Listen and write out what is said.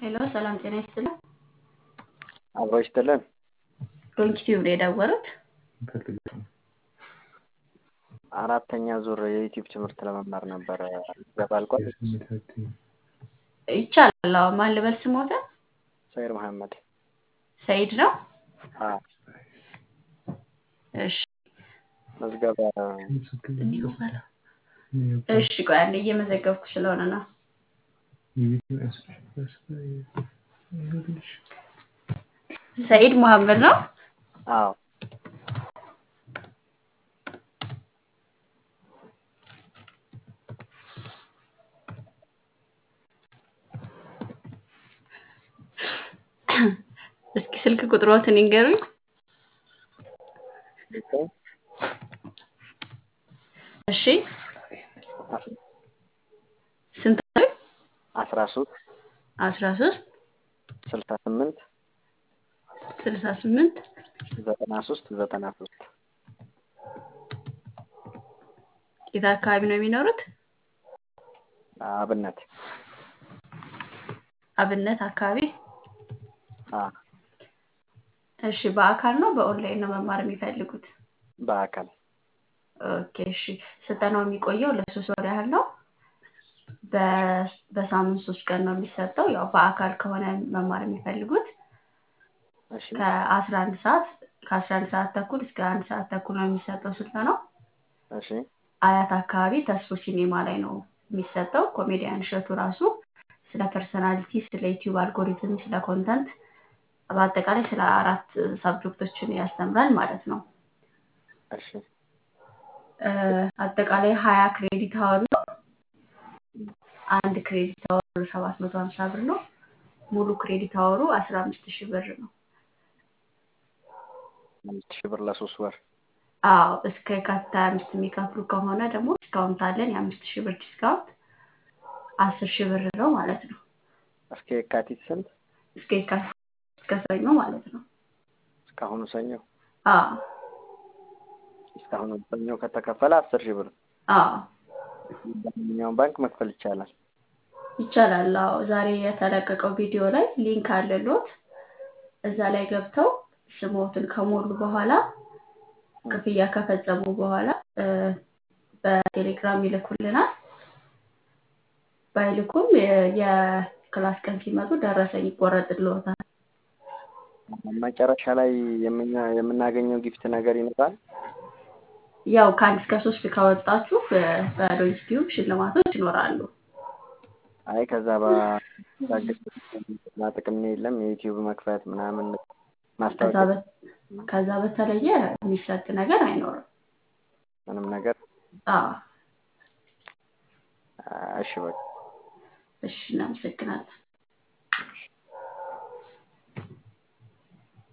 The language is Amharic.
ሄሎ ሰላም ጤና ይስጥልን። አብሮ ይስጥልን። ዶንኪቲዩብ ነው የደወሉት? አራተኛ ዙር የዩቲዩብ ትምህርት ለመማር ነበረ። ገባልቋል። ይቻላል። አዎ ማን ልበል ስሞተ? ሰይድ መሐመድ። ሰይድ ነው? አዎ እሺ መዝገበ እሺ ቆይ አንዴ እየመዘገብኩ ስለሆነ ነው። ሰኢድ መሐመድ ነው? አዎ እስኪ ስልክ ቁጥሮትን ይንገሩኝ። እሺ ስንት አሉኝ? አስራ ሶስት አስራ ሶስት ስልሳ ስምንት ስልሳ ስምንት ዘጠና ሶስት ዘጠና ሶስት የት አካባቢ ነው የሚኖሩት? አብነት አብነት አካባቢ። አዎ እሺ በአካል ነው በኦንላይን ነው መማር የሚፈልጉት? በአካል ኦኬ እሺ ስልጠናው የሚቆየው ለሶስት ወር ያህል ነው። በ- በሳምንት ሶስት ቀን ነው የሚሰጠው። ያው በአካል ከሆነ መማር የሚፈልጉት እሺ ከአስራ አንድ ሰዓት ከአስራ አንድ ሰዓት ተኩል እስከ አንድ ሰዓት ተኩል ነው የሚሰጠው ስልጠናው። እሺ አያት አካባቢ ተስፎ ሲኔማ ላይ ነው የሚሰጠው። ኮሜዲያን እሸቱ ራሱ ስለ ፐርሰናሊቲ፣ ስለ ዩቲዩብ አልጎሪትም፣ ስለ ኮንተንት በአጠቃላይ ስለ አራት ሳብጀክቶችን ያስተምራል ማለት ነው። እሺ እ፣ አጠቃላይ ሀያ ክሬዲት አወር ነው። አንድ ክሬዲት አወር ሰባት መቶ ሀምሳ ብር ነው። ሙሉ ክሬዲት አወሩ አስራ አምስት ሺህ ብር ነው። አምስት ሺህ ብር ለሶስት ወር አዎ እስከ የካቲት ሀያ አምስት የሚከፍሉ ከሆነ ደግሞ ዲስካውንት አለን። የአምስት ሺህ ብር ዲስካውንት አስር ሺህ ብር ነው ማለት ነው። እስከ የካቲት ስንት? እስከ የካቲት እስከ ሰኞ ማለት ነው። እስካሁኑ ሰኞ አዎ እስካሁኑ ሰኞ ከተከፈለ አስር ሺህ ብር አዎ በማንኛውም ባንክ መክፈል ይቻላል። ይቻላል። አዎ ዛሬ የተለቀቀው ቪዲዮ ላይ ሊንክ አለሎት። እዛ ላይ ገብተው ስሞትን ከሞሉ በኋላ ክፍያ ከፈጸሙ በኋላ እ፣ በቴሌግራም ይልኩልናል። ባይልኩም የ- የክላስ ቀን ሲመጡ ደረሰኝ ይቆረጥልዎታል። መጨረሻ ላይ የምኛ- የምናገኘው ጊፍት ነገር ይኖራል። ያው ከአንድ እስከ ሶስት ካወጣችሁ በ- በዶንኪቲዩብ ሽልማቶች ይኖራሉ። አይ ከዛ ባሻገር ጥቅም የለም። የዩቲዩብ መክፈት ምናምን ከዛ ማስታወቂያ በ- ከዛ በተለየ የሚሰጥ ነገር አይኖርም። ምንም ነገር አዎ እሺ በቃ እሺ፣ እናመሰግናለን።